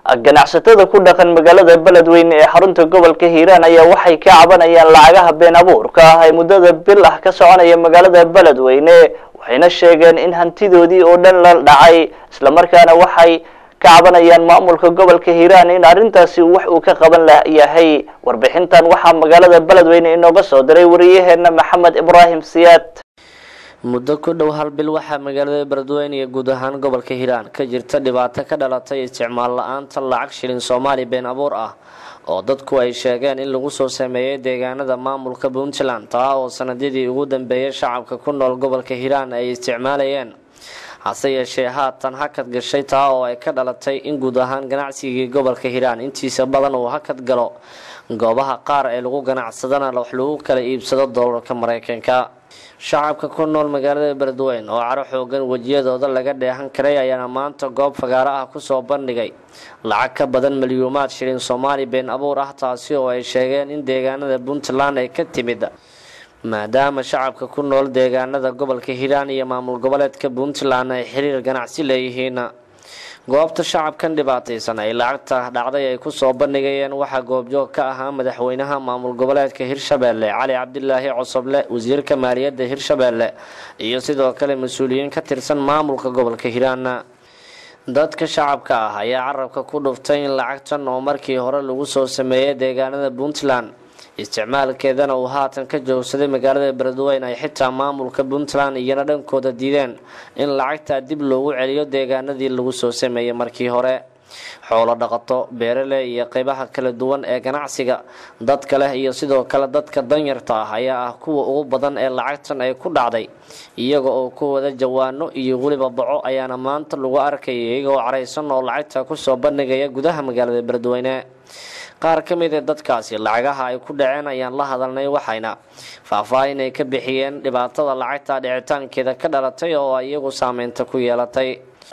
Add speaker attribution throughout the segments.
Speaker 1: ganacsatada ku dhaqan magaalada beledweyne ee xarunta gobolka hiiraan ayaa waxay ka cabanayaan lacagaha been abuurka ah ee muddada bil ah ka soconaya magaalada beledweyne waxayna sheegeen in hantidoodii oo dhan la dhacay islamarkaana waxay ka cabanayaan maamulka gobolka hiiraan in arrintaasi wax uu ka qaban yahay warbixintan waxaa magaalada beledweyne inooga soo diray wariyaheena maxamed ibraahim siyaad
Speaker 2: muddo ku dhow hal bil waxaa magaalada beledweyne iyo guud ahaan gobolka hiiraan ka jirta dhibaato ka dhalatay isticmaal la-aanta lacag shilin soomaali been abuur ah oo dadku ay sheegeen in lagu soo sameeyey deegaanada maamulka puntland taa oo sanadyadii ugu dambeeyay shacabka ku nool gobolka hiiraan ay isticmaalayeen hase yeeshee haatan hakad gashay taa oo ay ka dhalatay in guud ahaan ganacsigii gobolka hiiraan intiisa badan uu hakad galo goobaha qaar ee lagu ganacsadana wax lagu kala iibsado doolarka mareykanka shacabka ku nool magaalada beledweyne oo caro xoogan wejiyadooda laga dheehan karay ayaana maanta goob fagaaro ah kusoo bandhigay lacag ka badan milyuumaad shilin soomaali been abuur ah taasi oo ay sheegeen in deegaanada puntland ay ka timid maadaama shacabka ku nool deegaanada gobolka hiiraan iyo maamul goboleedka puntland ay xiriir ganacsi leeyihiin goobta shacabkan dhibaataysan ay lacagta dhacday ay kusoo bandhigayeen waxaa goobjoog ka ahaa madaxweynaha maamul goboleedka hirshabeelle cali cabdilaahi cosoble wasiirka maaliyadda hirshabeelle iyo sidoo kale mas-uuliyiin ka tirsan maamulka gobolka hiiraan dadka shacabka ah ayaa carabka ku dhuftay in lacagtan oo markii hore lagu soo sameeyay deegaanada puntland isticmaalkeedana uu haatan ka joogsaday magaalada beledweyne ay xitaa maamulka puntland iyana dhankooda diideen in lacagtaa dib loogu celiyo deegaanadii lagu soo sameeyey markii hore xoolo dhaqato beerale iyo qeybaha kala duwan ee ganacsiga dadka leh iyo sidoo kale dadka danyarta ah ayaa ah kuwa ugu badan ee lacagtan ay ku dhacday iyaga oo ku wada jawaano iyo weliba baco ayaana maanta lagu arkaya iyagoo caraysan oo lacagta kusoo bandhigaya gudaha magaalada beledweyne qaar ka mid ee dadkaasi lacagaha ay ku dhaceen ayaan la hadalnay waxayna faahfaahin ay ka bixiyeen dhibaatada lacagta dhicitaankeeda ka dhalatay oo ay iyagu saameynta ku yeelatay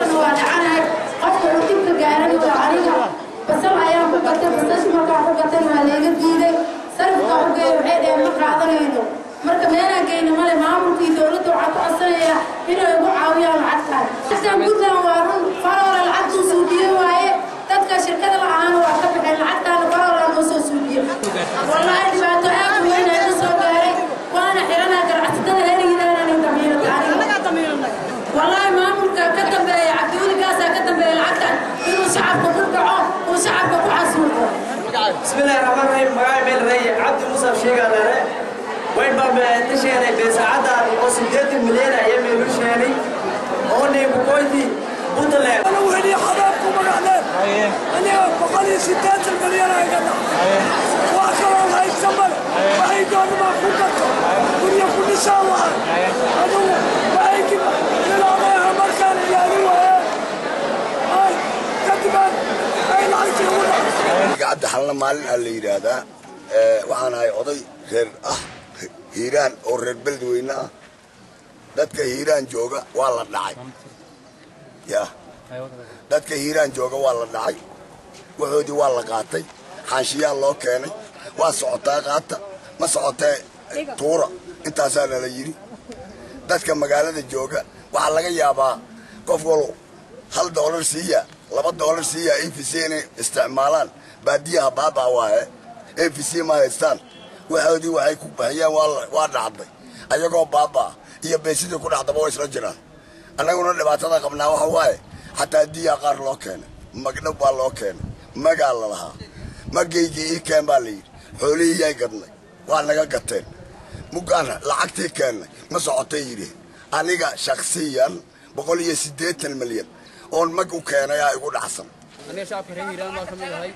Speaker 3: basal ayaan ku gatay basash markaan ku gatay waa layga diiday sarifka u geey waxay dheheen ma qaadanayno marka meelaan geyna male maamulkii dowladda waxaa ku codsanaya inay ugu caawiyaan lacagtaan lacagtan puntland waa run faroora lacagtuu suudiye waaye dadka shirkada la ahaana waa ka baxeen lacagtaana faroora noo soo suudiye wallaahi dhibaato aad u weyn ayaa soo gaaray waana xiranaa ganacsatada heligidaanani damiirta wallaahi maamulka ka dambeeya cabdiweli ka dambeeya lacagtan inuu shacabka ku dhaco uu shacabka ku casuuqo
Speaker 4: bismillahi raxmaan raxiim magaca meel rey cabdi musab sheegaaleere wayn baa tasheelay beesacadda oo sideetan milyan ayaa meelu sheelay oo neebukoyti puntland
Speaker 5: أنا وهني حضرتكم مقعدين أنا بقالي ستات المليون هيقدر وآخر الله يتسمل وهي دور ما كنتم كل كل ساعة أنا وهي كده للعميها مركان يعني وهي هاي كتبان هاي العيشة هنا
Speaker 6: cabdi xalna maalin aa la yidhaahdaa waxaan ahay oday reer ah hiiraan oo reer beledweyne ah dadka hiiraan jooga waa la dhacay ya dadka hiiraan jooga waa la dhacay waxoodii waa la qaatay xaanshiyaa loo keenay waa socotaa qaata ma socotee tuura intaasaa nala yidhi dadka magaalada jooga waxaa laga yaabaa qof walo hal doolar siiya laba doolar siiya a v c inay isticmaalaan baadiyaha baabaa waahe a v c ma haystaan waxoodii waxay ku baxiyeen waa dhacday ayagoo baabaa iyo beesidii ku dhacdaba way isla jiraan annaguna dhibaatada qabnaa waxa waaye xataa diyaa qaar loo keenay magdhow baa loo keenay magaa la lahaa magaygii ii keen baa layidhi xoolihii yay gadnay waa naga gateen muggaan lacagtii keennay ma socotay yidhi aniga shaksiyan boqol iyo siddeetan milyan oon mag u keenay aa igu dhacsan
Speaker 7: aniga shacabka reer hiiraan baa ka mid ahay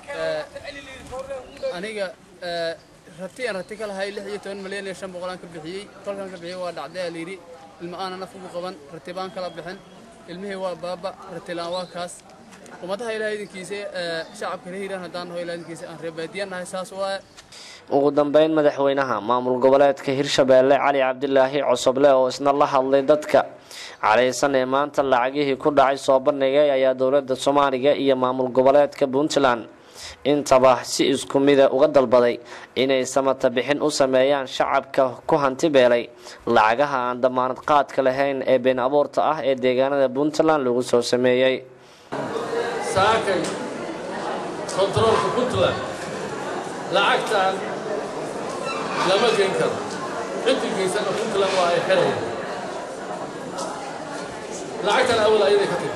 Speaker 7: aniga rati aan rati ka lahay lix iyo toban milyan iyo shan boqolaan ka bixiyey kolkaan ka bixiyey waa dhacday aa layidhi ilma aana naf ugu qaban rati baan kala bixin ilmihii waa baaba ratilaan waa kaas ummadaha ilaah idinkiisa shacabka reer hiiraan haddaan naho ilaah idinkiisa aan reebaadiyan nahay saas waaye
Speaker 2: ugu dambeyn madaxweynaha maamul goboleedka hirshabeelle cali cabdilaahi cosoble oo isna la hadlay dadka calaysan ee maanta lacagihii ku dhacay soo bandhigay ayaa dowladda soomaaliga iyo maamul goboleedka puntland intaba si isku mida uga dalbaday inay samata bixin u sameeyaan shacabka ku hanti beelay lacagaha aan damaanad qaadka lahayn ee been abuurta ah ee deegaanada puntland lagu soo sameeyey
Speaker 8: saakay kontaroolka puntland lacagtan lama geyn karo ciddii geysana puntland waa ay xirayaan lacagtan awal ayaday ka timi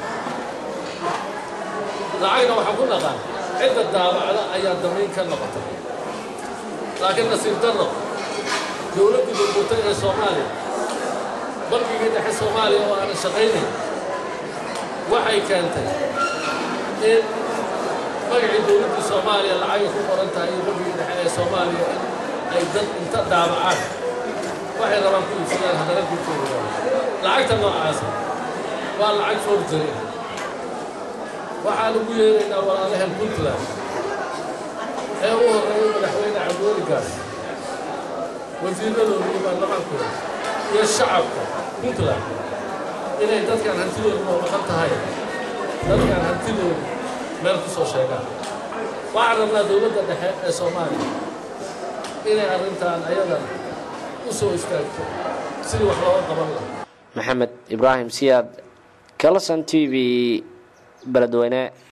Speaker 8: lacagna waxaan ku dhaqaan cidda daabacda ayaa damayn ka noqotay laakiin nasiib darro dowladdii burburtay ee soomaaliya bankigii dhexe soomaaliya oo aanan shaqaynayn waxay keentay in magacii dowladdii soomaaliya lacagay ku qoran tahay iyo bankigii dhexe ee soomaaliya in ay dad inta daabacaan waxay rabaan ku iibsadaan haddana kulkooda lacagta noocaasa waa lacag forgery waxaan ugu yeeraynaa walaalahan puntland ee u horreeyay madaxweyne cabdiweli gaas wasiiradooda iyo baarlamaankooda iyo shacabka puntland inay dadkan hantidooda noomaqan tahay dadkan hantidooda meel ku soo sheegaan waxaan rabnaa dowladda dhexe ee soomaaliya inay arrintan ayadan u soo istaagto sidii wax looga qaban lahaa
Speaker 2: maxamed ibraahim siyaad kalson t v beledweyne